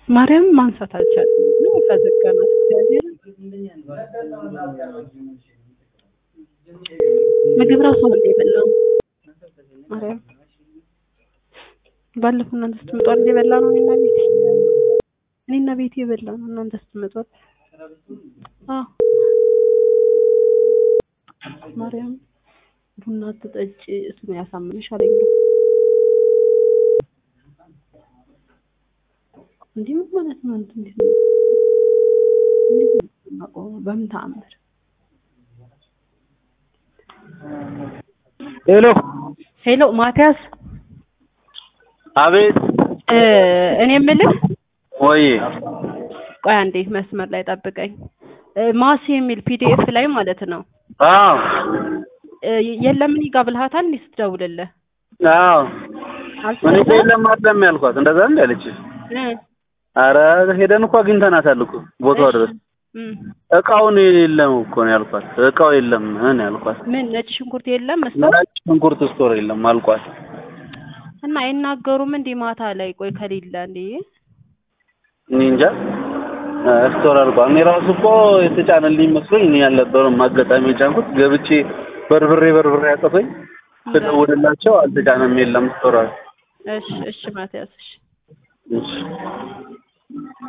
ማርያም ማንሳት አልቻለም። ነው ከዘጋናት እግዚአብሔር ምግብ ራሱ አለ የበላው ማርያም ባለፈው እናንተ ስትመጡ አይደል የበላ ነው እኔና ቤቴ እኔና ቤቴ የበላ ነው እናንተ ስትመጡ አይደል? አዎ ማርያም ቡና አትጠጪ እሱ ነው ያሳምንሽ አለኝ ነው እንዲህ ምን ማለት ነው? እንትን እንዴት ነው እንዴት ነው የማውቀው? በምን ተአምር ሄሎ ሄሎ ማቲያስ አቤት እ እኔ የምልህ ወይ ቆይ አንዴ መስመር ላይ ጠብቀኝ እ ማሲ የሚል ፒዲኤፍ ላይ ማለት ነው አዎ እ የለም እኔ ጋር ብልሃታል እንዴ ስትደውልልህ አዎ እኔ አልሰማህም? የለም አይደለም ያልኳት እንደዛ እንደ አለች እ አረ ሄደን እኮ አግኝተናታል እኮ ቦታው ድረስ እም እቃውን የለም እኮ ነው ያልኳት እቃው የለም ነው ያልኳት ምን ነጭ ሽንኩርት የለም መስመር ነጭ ሽንኩርት ስቶር የለም አልኳት እና አይናገሩም እንዴ ማታ ላይ ቆይ ከሌለ እንዴ እኔ እንጃ እ ስቶር አልኳት እኔ ራሱ እኮ የተጫነልኝ መስሎኝ እኔ ያልነበረም አጋጣሚ የጫንኩት ገብቼ በርብሬ በርብሬ ያጠፈኝ ስደውልላቸው አልተጫነም የለም ስቶር አሉ እሺ እሺ ማቲያስ እሺ እሺ